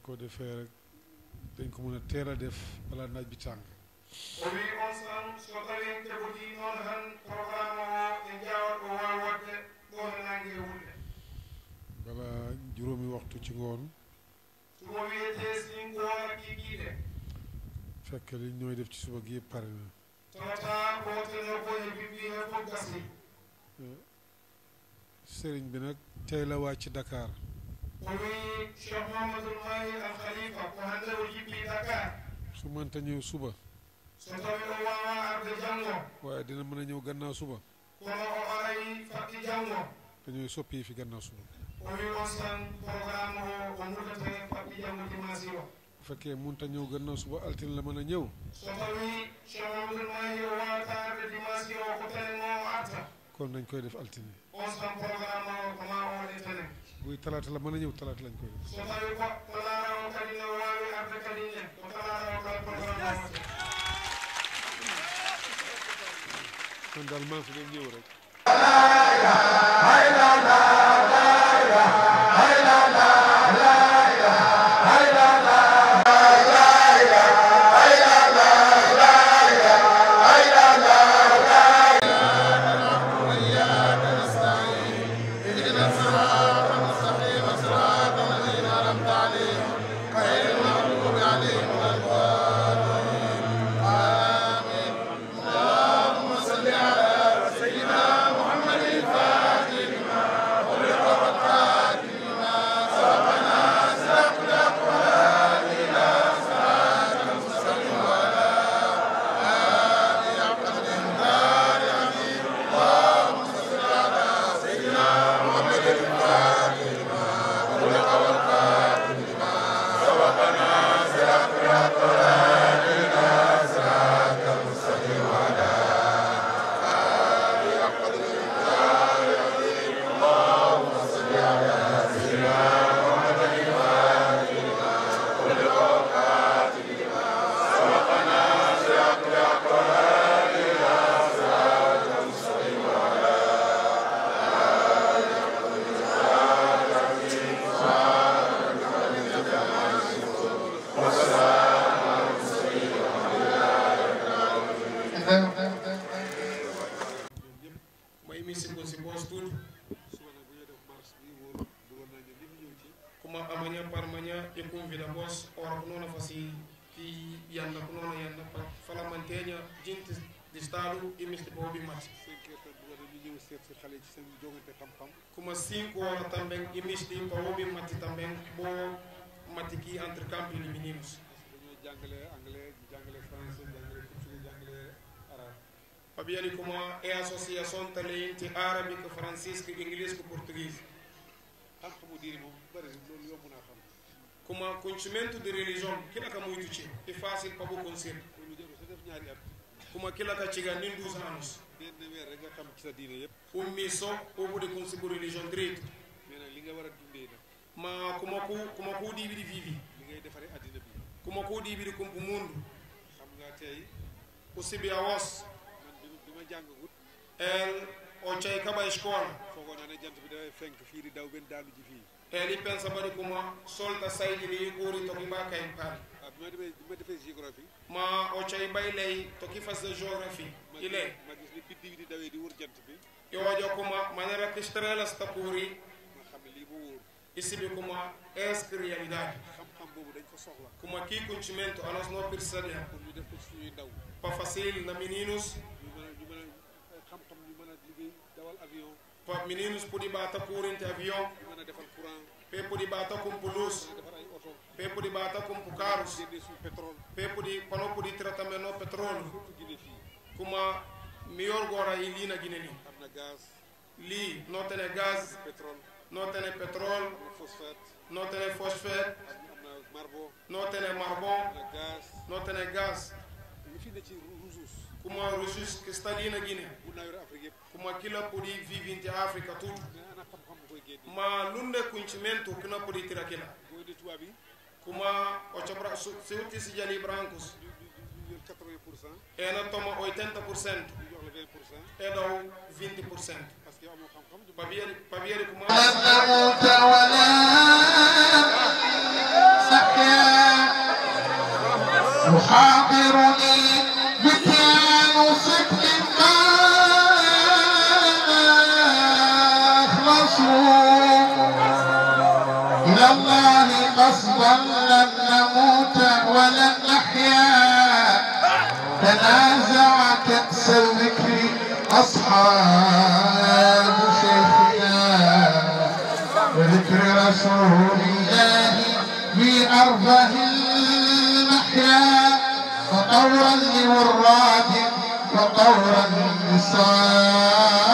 ko defee rek dañ ko mën a teel a def balaa naaj bi tàng o wi on san so tawi en jaɓoti noon tan programme o en jawat o wawi wadde ɗon e nangue e wulde balaa juróomi waxtu ci ngoon sumo wiyete sin ko wona kikiɗe fekk li ñooy def ci suba gi yëpp pare na tawata wotono ko e bibbi he fof gasi sëriñ bi nag tey la wàcc Dakar o wi cheikh mamadoul mahi al khalifa ko hande o jibbi dakar su mënta ñëw suba so tawi o wawa arde janggo waaye dina mën a ñëw gannaaw suba kono o arayi fakki janggo dañooy soppi yi fi gannaaw suba o wi on san programme o o muddate fakki janggo dimasi o bu fekkee mënta ñëw gannaaw suba altine la mën a ñëw so tawi cheikh mamadoul mahi o wawata arde dimasi o ko tenen o o arta kon dañ koy def altine on san programme o ko ma o waɗe tenen buy talaata la mën a ñëw talaata lañ koy def so tawi ko ko laara o kadi ne wawi arde kadi ne ko talaara o kala programme o watte man daal maa fi doon ñëw rek may misigo si boos tuuti suba nag bu ñuy def marche bi wóor bëggoon naa ñu lim ñëw ci kuma amanya parmanya e convida boos ora ko noona fasi ki yanda ko noona yanda pa fala manteña jinti di stadu e misti bobi mat cinq heures tam bëggoon na ñu ñëw seet si xale yi ci seen jongante xam-xam kuma 5 ora tamben e misti pa bobi matti tamben bo matti ki entre campi li meninos dañoo jàngale anglais jàngale français jàngale portugais jàngale arabe Fabiani kuma e association talenti arabique francisque inglês ko português xam-xamu diine moom bëri loolu yomb naa xam kuma conhecimento de religião kila ka muito ci e fácil pa bo conseguir loolu jëm sa def ñaari at kuma kila ka ciga nin 12 anos benn weer rek nga xam ci sa diine yëpp un miso o bude conseguir religião direito mais nag li nga war a dundee nag ma kuma ku kuma ku dibi di vivi li ngay defaree addina bi kuma ku dibi di kumpu mundo xam nga tey o sibi a was man bi bi ma jàngagut el o chay kaba escola foogoon naa ne jant bi dafay fenk fii di daw benn daanu ji fii el i pensa bari kuma solta saydi ni uri to ki ba kay pal waaw bi ma defee bi ma defee géographie ma o chay bay lay to ki fas de géographie ma ile gis ma gis ni biddi bi di dawee di wër jant bi yo wajo kuma manera que estrelas tapuri ma xam ne lii moo wóor isibi kuma es realidade xam-xam boobu dañ ko soxla kuma ki conhecimento a nós não percebemos pour ñu def ko ci suñuy ndaw pa facil na meninos ñu mën a ñu mën a xam-xam ñu mën a liggéey dawal avion pa meninos podi bata corrente avião ñu mën a defal courant pe podi bata com luz mën a defar ay oto pe podi bata com carros génne suñu pétrole pe podi pano podi tratamento no petróleo surtout Guinée fii kuma miyor gora i lina gineni am na gaz li no tene gaz pétrole no tene petrol am na phosphate no tene phosphate am am na marbo no tene marbon am na gaz no tene gaz li fi ne ci ressource kuma ressource que está lina guine bu naa yore Afrique yëpp kuma kila podi vivinte africa tudo mais ana xam-xam bu koy génne ma lunde conhecimento kina podi tira kila booy de tubaab yi kuma o chabra se uti si jali brancos ñu ñu ñu yor 80 pour cent ena toma 80% ñu jox la 20 pour cent e daw 20% parce que amoo xam-xam du pabieri pabieri kuma لم نمت ولا سحر حاضرني بكيان صدق أخلصوا إلى الله قصدا لن نموت ولن نحيا تنازع كأس الذكر أصحاب شيخنا وذكر رسول الله في أرضه المحيا فطورا لوراد وطورا لصاد